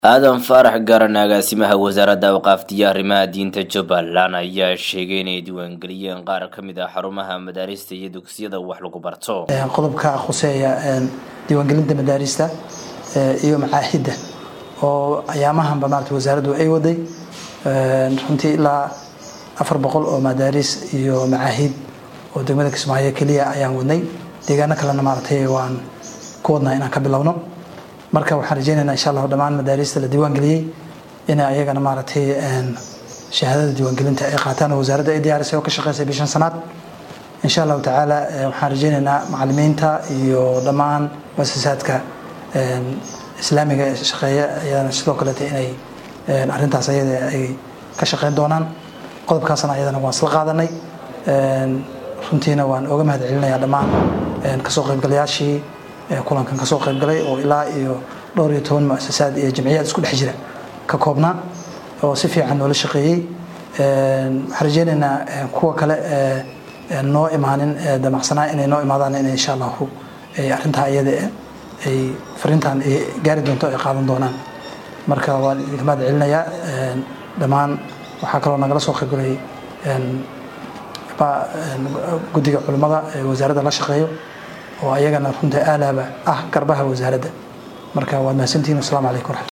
aadan faarax garan agaasimaha wasaaradda awqaaftiyo arrimaha diinta jubbaland ayaa sheegay inay diiwaangeliyeen qaar ka mid ah xarumaha madaarista iyo dugsiyada wax lagu barto qodobka khuseeya diiwaangelinta madaarista iyo macaahidda oo ayaamahanba maarata wasaaraddu ay waday runtii ilaa afar boqol oo madaaris iyo macaahid oo degmada kismaayo keliya ayaan wadnay deegaano kalena maaratay waan ku wadnaa inaan ka bilowno marka waxaan rajeynaynaa insha allahu dhammaan madaarista la diiwaangeliyey inay ayagana maaragtay shahaadada diiwaangelinta ay qaataan oo wasaaradda ay diyaarisay oo ka shaqeysay bishan sanaad insha allahu tacaala waxaan rajeynaynaa macalimiinta iyo dhammaan muasasaadka islaamiga ee shaqeeya ayadana sidoo kaleeta inay arrintaas ayada ay ka shaqeyn doonaan qodobkaasna ayadana waan isla qaadanay runtiina waan oga mahad celinayaa dhammaan kasoo qaybgalayaashii kulankan kasoo qaybgalay oo ilaa iyo dhowr iyo toban muasasaad iyo jamciyaad isku dhex jira ka koobnaa oo si fiican noola shaqeeyey waxaan rajeynaynaa kuwa kale noo imaanin damacsanaa inay noo imaadaan in insha allahu arrintaa iyada ay fariintan ay gaari doonto ay qaadan doonaan marka waan idinka mahad celinayaa dhammaan waxaa kaloo nagala soo qaybgalay guddiga culimmada ee wasaaradda la shaqeeyo oo ayagana runta aalaaba ah garbaha wasaaradda marka waad mahadsantihin wasalaamu calaykum